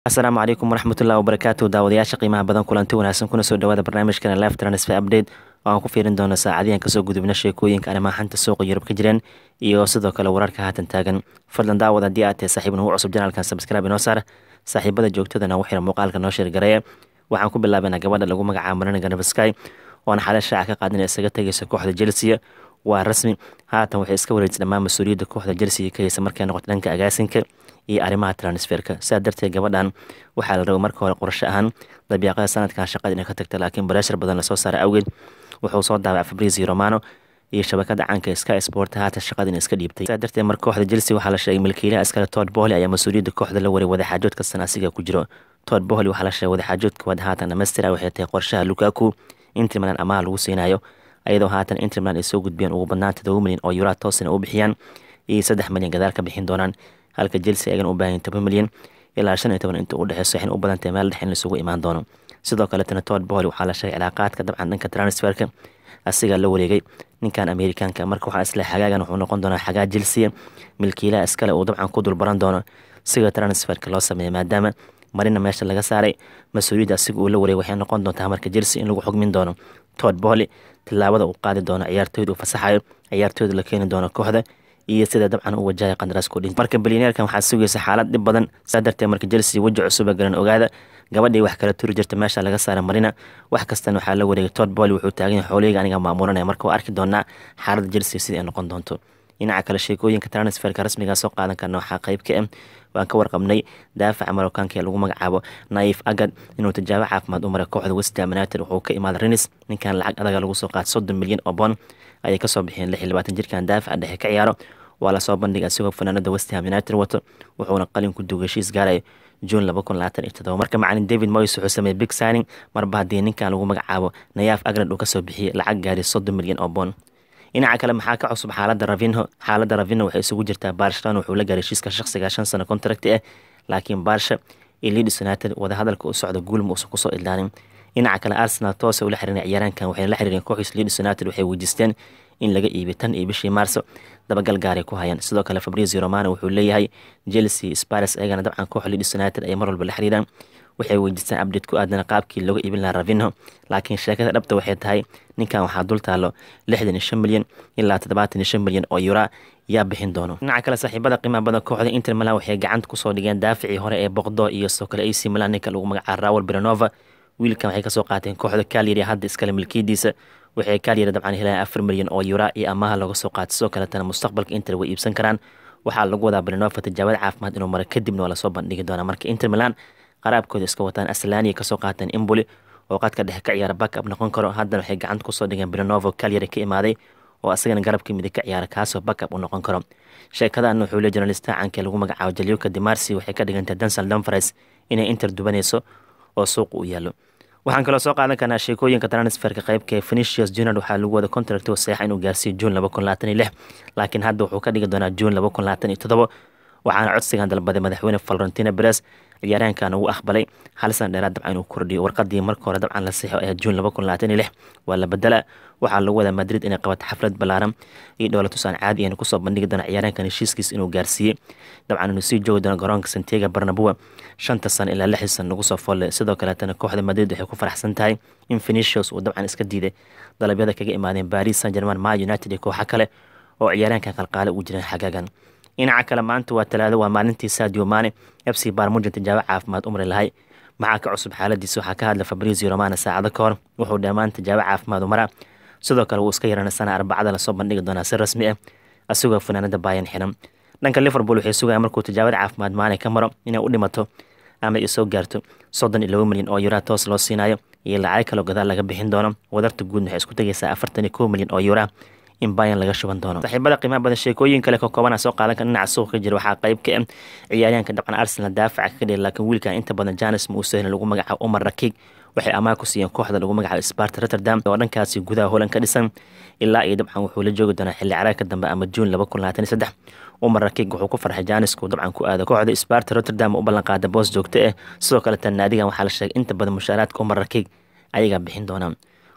asalaamu calaykum waraxmatullahi wabarakaatu daawadayaasha qiimaha badan kulanti wanaagsan kuna soo dhawaada barnaamijkana live transfer update oo aan ku fiirin doono saacadiyan kasoo gudubna sheekooyinka arrimaha xanta suuqa yurub ka jireen iyo sidoo kale wararka haatan taagan fadlan daawad haddii aad tahay saaxiib nagu cusub janaalkan subscribe inoo saar saaxiibada joogtadana u xira muuqaalka noo sheergareeya waxaan ku bilaabanaa gabadha lagu magacaabo marina ganabsky oona xale shaaca ka qaadin isaga tegaysa kooxda chelsea waa rasmi haatan waxay iska wareejisay dhammaan mas-uuliyadda kooxda chelsea ka haysa markay noqoto dhanka agaasinka iyo arrimaha transferka sidaa darteed gabadhan waxaa la rabay marka hore qorsho ahaan dabiiqada sanadkan shaqada inay ka tagta laakiin bareshar badan lasoo saaray awgeed wuxuu soo daabacay fabrizio romano iyo shabakada caanka sky sport haatan shaqada in iska dhiibtay sidaa darteed marka kooxda chelsea waxaa la sheegay milkiilaha iskale todd bohly ayaa mas-uuliyadda kooxda la waray wadaxaajood kastan asiga ku jiro todd bohly waxaa la sheegay wadaxaajoodka wad haatan dhamaystira waxay tahay qorshaha lukaku inter milan amaha lagu siinayo ayadoo haatan inter milan ay soo gudbiyeen ugu badnaan todoba milyan oo yuraa toosina u bixiyaan iyo saddex milyan gadaal ka bixin doonaan halka chelsea ayagana u baahan toban milyan ilaa shan iyo toban inta u dhexeyso waxayna u badantahay meel dhex in laisugu imaan doono sidoo kaletana todd bohly waxaa la sheegay cilaaqaadka dabcan dhanka transferka asigaa la wareegay ninkan amerikaanka marka waxaa isle xagaagan wuxuu noqon doonaa xagaa chelsea milkiilaha iskale uu dabcan ku dulbaran doono siga transferka loo sameeya maadaama marina meesha laga saaray mas-uuliyadda asiga uu la wareegay waxay noqon doontaa marka chelsea in lagu xugmin doono todd bohly tilaabada uu qaadi doono ciyaartooyda uu fasaxayo ciyaartooyda la keeni doono kooxda iyo sida dabcan u wajahaya qandaraasko dhin marka bilyaneerkan waxaa sugaysa xaalad dhib badan saa darteed marka chelsea weji cusuba garan ogaada gabadhii wax kala turi jirta meesha laga saara marina wax kastana waxaa la wareegay todd boly wuxuu taagan yahay xooliyga aniga maamuranaya marka waa arki doonaa xaaladda chelsea sida ay noqon doonto dhinaca kale sheekooyinka transferka rasmigaa soo qaadan karna waxaa qayb ka ah waan ka warqabnay daafaca marookaanka ee lagu magacaabo naif agad inuu tijaabo caafimaad u maray kooxda westham united wuxuu ka imaaday renis ninkan lacag adaga lagu soo qaatay soddon milyan oo bond ayay kasoo bixiyeen lix iyo labaatan jirkan daafaca dhexe ka ciyaaro waa lasoo bandhigay asigoo fanaanada westham united wato wuxuuna qalinku duug heshiis gaaraya juun laba kun labaatan iyo todoba marka macalin david moyes wuxuu sameeyey big signing marba haddii ninkan lagu magacaabo nayaaf agrad uu kasoo bixiyey lacag gaari soddon milyan oo bond dhinaca kale maxaa ka cusub xaalada ravinho xaalada ravinho waxay isugu jirtaa barcelona wuxuu la gaaray heshiiska shaqsiga shan sano contract ah laakiin barsha iyo leeds united wadahadalka u socda guul ma uusan kusoo idlaanin dhinaca kale arsenal toose ula xiriiray ciyaaraankan waxayna la xiriireen kooxiis leeds united waxay weydiisteen in laga iibiy tan iyo bishii maarso dabagal gaaray ku hayaan sidoo kale fabrizio romano wuxuu leeyahay chelsea spares ayagana dabcan koox leeds united ay mar walba la xiriiraan waxay weydiistaan abdate ku aadana qaabkii looga iibin lahaa ravinho laakiin sheekada dhabta waxay tahay ninkan waxaa dul taalo lixdan iyo shan milyan ilaa toddobaatan iyo shan milyan oo yuraa yaa bixin doono dhinaca kale saaxiibada qiimaha badan kooxda inter milan waxay gacanta kusoo dhigeen daafacii hore ee boqdo iyo sidoo kale ac milan ninka lagu magacaabo rawel berenova wiilkan waxay kasoo qaateen kooxda kalyari hadda iskale milkiyadiisa waxay kalyari dabcan helayaan afar milyan oo yuraa iyo amaha looga soo qaatay sidoo kaletana mustaqbalka inter way iibsan karaan waxaa lagu wadaa berenova tijaabada caafimaad inuu mara kadibna waa lasoo bandhigi doonaa marka inter milan qaraabkooda iska wataan aslaniya kasoo qaateen imboli oo qadka dhexe ka ciyaara backab noqon karo haddana waxay gacanta kusoo dhigeen brenovo kalyari ka imaaday oo asagana garabka midig ka ciyaara kaasoo backab u noqon karo sheekadan wuxuu le journalista caanka lagu magacaabo jalioka demarsi waxay ka dhigantay dansal danfares inay inter dubanayso oo suuqa u yaalo waxaan kaloo soo qaadan karnaa sheekooyinka transferka qaybka ee phenicius junior waxaa lagu wada contract saxa inuu gaarsiiyo juun laba kun labaatan iyo lix laakiin hadda wuxuu ka dhigi doonaa juun laba kun labaatan iyo toddoba waxaana codsigan dalbaday madaxweyne valentina beres ciyaaraankan uu aqbalay hal sana dheeraad dabcan inuu kordhiyo warqadii marka hore dabcan la sixo ee juun laba kun labaatan iyo lix waa la bedela waxaa lagu wadaa madrid inay qabato xaflad ballaaran iyo dhowlatus aan caadi ahan kusoo bandhigi doona ciyaaraankan heshiiskiis inuu gaarsiiyey dabcan inuu sii joogi doono garoonka santiago barnabua shanta sano ilaa lixdii sano lagu soo folle sidoo kaleetana kooxda madrid waxay ku faraxsan tahay in phenicius uu dabcan iska diiday dalabyada kaga imaadeen paris saint german ma united iyo kooxo kale oo ciyaaraankan qalqaale ugu jireen xagaagan dhinaca kale maanta waa talaado waa maalintii sadio mane f c barmujan tijaabo caafimaad umri lahay maxaa ka cusub xaaladiisa waxaa ka hadla fabrizio romana saacado ka hor wuxuu dhammaan tijaabo caafimaad umara sidoo kale wuu iska yarana sana arbacada lasoo bandhigi doonaa si rasmi ah asigoo fanaanada baayan xiran dhanka liverpool waxay sugaya markuu tijaabada caafimaad maane ka maro inay u dhimato ama ay soo gaarto soddon iyo laba milyan oo yuraa toos loo siinayo iyo lacag kaloo gadaal laga bixin doono wadarta guud waxay isku tegaysaa afartan iyo kow milyan oo yuraa in bayan laga shuban doono saaxiibada qiimaha badan sheekooyin kale ka koobana soo qaadan kara dhinaca suuqa ka jira waxaa qayb ka ah ciyaaryahanka dabcan arsenal daafaca ka dhigay laakiin wiilkan inta badan janis ma uusahin lagu magacaabo umar rakig waxay amaah ku siiyeen kooxda lagu magacaabo sparta rotterdam oo dhankaasi gudaha holan ka dhisan ilaa iyo dabcan wuxuu la joogi doonaa xilli caraagka dambe ama juun laba kun labaatan iyo saddex umar rakig wuxuu ku farxay janisku dabcan ku aado kooxda sparta rotterdam u ballan qaada boos joogto ah sidoo kale tan naadigan waxaa la sheegay inta badan mushaaraadka umar rakig ayagaa bixin doonaan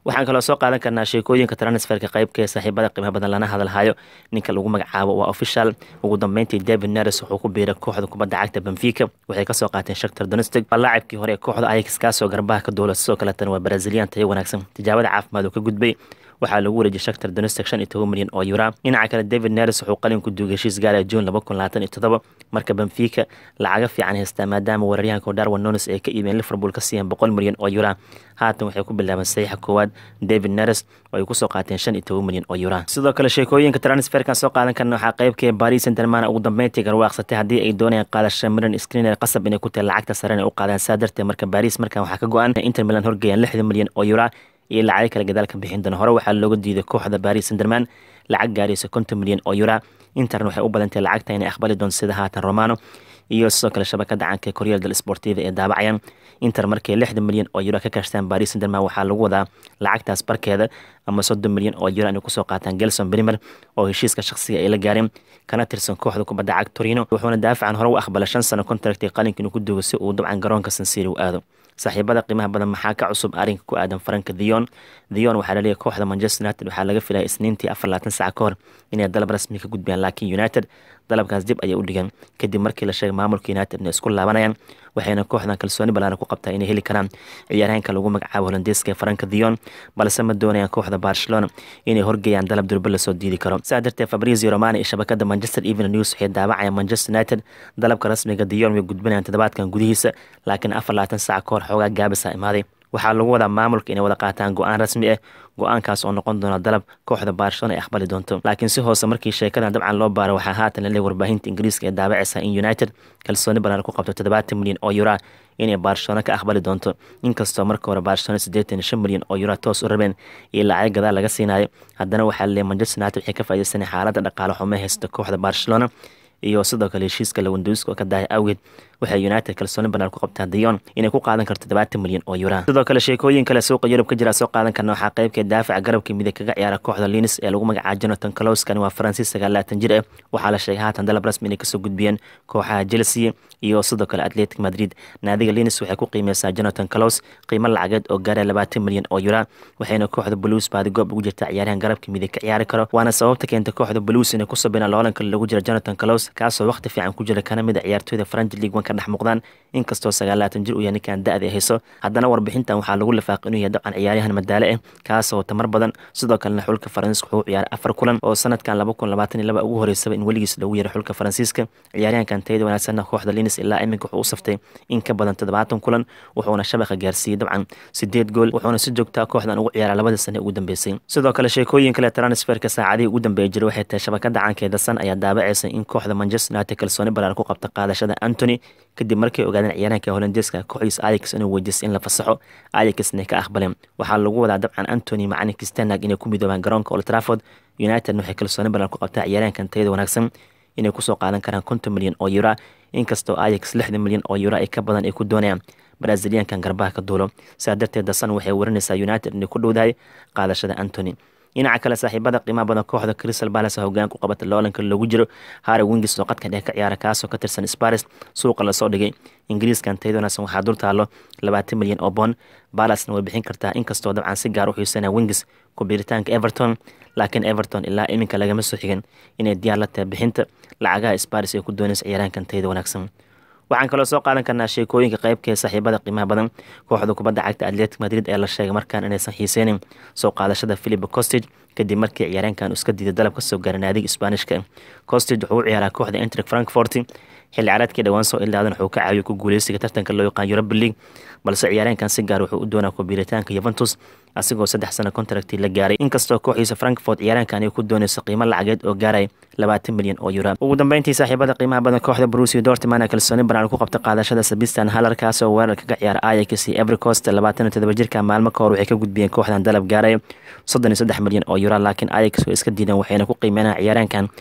waxaan kaloo soo qaadan karnaa sheekooyinka transferka qaybka ee saaxiibada qiimaha badan lana hadalhayo ninka lagu magacaabo waa official ugu dambeyntii david neres wuxuu ku biiray kooxda kubadda cagta benfica waxay kasoo qaateen shaktar donestic waa laacibkii hore ee kooxda ayax kaasoo garbaha ka duula sidoo kaletana waa brazilian tayo wanaagsan tijaabada caafimaad uu ka gudbay waxaa lagu wareejiyay shaktar donestic shan iyo toban milyan oo yura dhinaca kale david neres wuxuu qalin ku duugay heshiis gaaraya june laba kun labaatan iyo toddoba marka benfica lacaga fiican haystaa maadaama weeraryahanka darwin nones ay ka iibeen liverpool ka siiyeen boqol milyan oo yura haatan waxay ku bilaabeen saxiixa koowaad david neres oo ay kusoo qaateen shan iyo toban milyan oo yura sidoo kale sheekooyinka transferkan soo qaadan karna waxaa qaybkee paris saint-germain ugu dambeyntii garwaaqsatay haddii ay doonayaan qaadasha milan screener qasab inay ku tahay lacagta sare inay u qaadaan saa darteed marka paris markan waxaa ka go-an inter milan horgeeyaan lixdan milyan oo yura iyo lacago kale gadaal ka bixin doona hore waxaa looga diiday kooxda paris saint-germain lacag gaaraysa konton milyan oo yura interna waxay u badantahay lacagta inay aqbali doonto sida haatan romano iyo sidoo kale shabakada canka ee koryal del sportiva ee daabacayaan inter markay lixdan milyan oo yuro ka kashtaan paris saint-germain waxaa lagu wadaa lacagtaas barkeeda ama soddon milyan oo yuro inay kusoo qaataan gelson brimer oo heshiiska shaqsiga ay la gaareen kana tirsan kooxda kubadda cag torino wuxuuna daafacan hore u aqbala shan sano contract qalinka inuu ku duugo si uu dabcan garoonka sansiri u aado saaxiibada qiimaha badan maxaa ka cusub arrinka ku aadan faranka theon theon waxaa laleeyahay kooxda manchester united waxaa laga filaya isniintii afar labaatan saca ka hor inay dalab rasmi ka gudbiyaan laakiin united dalabkaas dib ayay u dhigeen kadib markii la sheegay maamulka united inay isku laabanayaan waxayna kooxdan kalsooni ballaaran ku qabtaa inay heli karaan ciyaaryahanka lagu magacaabo holandeeska ee faranka theon balse ma doonayaan kooxda barcelona inay horgeeyaan dalab durba lasoo diidi karo saa darteed fabrizio romani iyo shabakada manchester evening news waxay daawacayaan manchester united dalabka rasmiga theon way gudbinayaan toddobaadkan gudihiisa laakiin afar labaatan saca ka hor xoogaa gaabisa imaaday waxaa lagu wadaa maamulka inay wada qaataan go-aan rasmi ah go-aankaas oo noqon doona dalab kooxda barcelona ay aqbali doonto laakiin si hoose markii sheekadan dabcan loo baaro waxaa haatan laleeyahy warbaahinta ingiriiska ee daabacaysa in united kalsooni ballaaran ku qabto toddobaatan milyan oo yura inay barcelona ka aqbali doonto inkastoo marka hore barcelona siddeetan iyo shan milyan oo yura toos u rabeen iyo lacag gadaal laga siinayo haddana waxaa laleeyahy manchester united waxay ka faaideysanay xaaladda dhaqaale xumo haysta kooxda barcelona iyo sidoo kale heshiiska lawanduuska oo ka dahay awgeed waxay united kalsooni banaar ku qabtaa dayon inay ku qaadan karto todobaatan milyan oo yura sidoo kale sheekooyin kale suuqa yurub ka jira soo qaadan karna waxaa qaybkee daafaca garabka midig kaga ciyaara kooxda linis ee lagu magacaabo jonathan caloskan waa faransiis sagaalaatan jir ah waxaa la sheegay haatan dalab rasmi inay kasoo gudbiyeen kooxaha chelsea iyo sidoo kale atletic madrid naadiga linis waxay ku qiimeysaa jonathan calos qiimo lacageed oo gaaraya labaatan milyan oo yura waxayna kooxda blues baadi goob ugu jirta ciyaaryahan garabka midig ka ciyaari karo waana sababta keenta kooxda blues inay ku sabinaan loolan kale lagu jira jonathan calos kaasoo waqti fiican ku jira kana mid a ciyaartooyda faranji league one ka dhex muuqdaan inkastoo sagaalaatan jir uu yahay ninkan da-da hayso haddana warbixintan waxaa lagu lifaaqay inuu yahay dabcan ciyaaryahan madaale ah kaasoo tamar badan sidoo kalena xulka faransiiska wuxuu ciyaaray afar kulan oo sanadkan laba kun labaatan iyo laba ugu horeysaba in weligiis lagu yaray xulka faransiiska ciyaaryahankan tayada wanaagsanna kooxda linis ilaa iminka wuxuu u saftay in ka badan toddobaatan kulan wuxuuna shabaqa gaarsiiyey dabcan sideed gool wuxuuna si joogtaa kooxdan ugu ciyaaray labadii sane ugu dambeysay sidoo kale sheekooyin kale transferka saacadihii ugu dambeeya jira waxay tahay shabakada caankeeda san ayaa daabacaysa in kooxda manchester united kalsooni balaar ku qabta qaadashada antony kadib markay ogaadeen ciyaaraanka holandeeska kooxdiisa ayax inuu weydiistay in la fasaxo ayaxna ka aqbaleen waxaa lagu wadaa dabcan antony macalinka stanag inay ku midoobaan garoonka old trafford united waxay kalsooni badan ku qabtaa ciyaaraankan tayada wanaagsan inay kusoo qaadan karaan konton milyan oo yura inkastoo ayax lixdan milyan oo yura ay ka badan ay ku doonayaan braziliankan garbaha ka duulo sidaa darteed dasan waxay warinaysaa united inay ku dhowdahay qaadashada antony dhinaca kale saaxiibada qiimaha badan kooxda crystal palace hogaan ku qabata loolanka loogu jiro harry wingis oo qadka dhex ka ciyaara kaasoo ka tirsan sparis suuqa lasoo dhigay ingiriiskan tayada wanaagsan waxaa dul taalo labaatan milyan oo bond balasna way bixin kartaa inkastoo dabcan si gaar u xiisanaya wingis ku biiritaanka everton laakiin everton ilaa iminka lagama soo xigin inay diyaar la tahay bixinta lacagaha sparis ay ku doonaysa ciyaaraankan tayada wanaagsan waxaan kaloo soo qaadan karnaa sheekooyinka qaybkee saaxiibada qiimaha badan kooxda kubadda cagta atletic madrid ee la sheegay markaan inaysan xiiseynin soo qaadashada philip costage kadib markii ciyaareenkan iska diiday dalab kasoo gaaray naadiga isbaanishka costage wuxuu u ciyaaraa kooxda entric frankfort xilli caraadkii dhowaan soo ilaadan wuxuu ka caawiyo ku guuleysiga tartanka loo yaqaan europa league balse ciyaareenkan si gaar wuxuu u doonaa kubiiritaanka yuventus asigoo saddex sano contractii la gaaray inkastoo kooxiisa frankfort ciyaaraankan ay ku doonayso qiimo lacageed oo gaaray labaatan milyan oo yura ugu dambeyntii saaxiibada qiimaha badan kooxda brusia dortman kalsooni banaan ku qabta qaadashada sabistan halarkaasoo weerar kaga ciyaara ayax iyo evercost labaatan iyo todoba jirka maalmo ka hor waxay ka gudbiyeen kooxdan dalab gaaraya soddon iyo saddex milyan oo yura laakiin ayax way iska diideen waxayna ku qiimeynayaan ciyaaraankan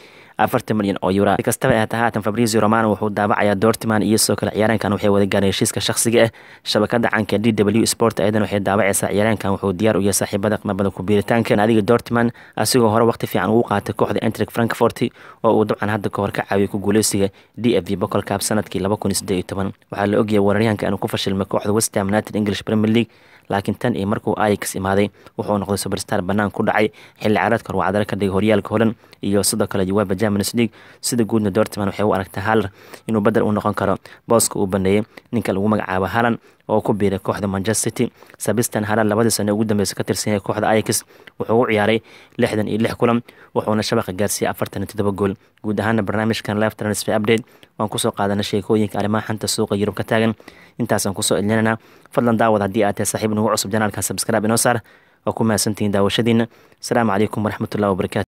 afartan milyan oo yura si kastaba ahata haatan fabrizio romano wuxuu daabacayaa dortman iyo sidoo kale ciyaaraankan waxay wada gaareen heshiiska shakhsiga ah shabakada canka d w sport ayadan waxay daabacaysaa ciyaaraankan wuxuu diyaar u yahay saaxiibada qmabada kubiiritaanka naadiga dortman asigoo hore waqti fiican ugu qaatay kooxda entric frankfort oo uu dabcan hadda kahor ka caawiyay ku guuleysiga d f v bocol cup sanadkii laba kun iyo siddeed iyo toban waxaa la ogyahay weeraryahanka inuu ku fashilmay kooxda westham united english premier league laakiin tan iyo markuu ayax imaaday wuxuu noqday superstar bannaan ku dhacay xilli caaradka hor wacdalo ka dhigay horyaalka holan iyo sidoo kale jawaaba germanis league sida guudna dortman waxay u aragtaa haller inuu bedel u noqon karo booska uu baneeyey ninka lagu magacaabo halan oo ku biiray kooxda manchester city sabistan halan labadii sane ugu dambeysa ka tirsan yahay kooxda ayax wuxuu u ciyaaray lixdan iyo lix kulan wuxuuna shabaqa gaarsiiyey afartan iyo toddoba gool guud ahaana barnaamijkan live transfer update waan kusoo qaadana sheekooyinka arrimaha xanta suuqa yurub ka taagan intaasaan kusoo ilinana fadlan daawad haddii aad tahay saaxiib nagu cusub janaalkan sabskraib inoo saar waa ku mahadsantihiin daawashadiina asalaamu calaykum waraxmatullahi wabarakatu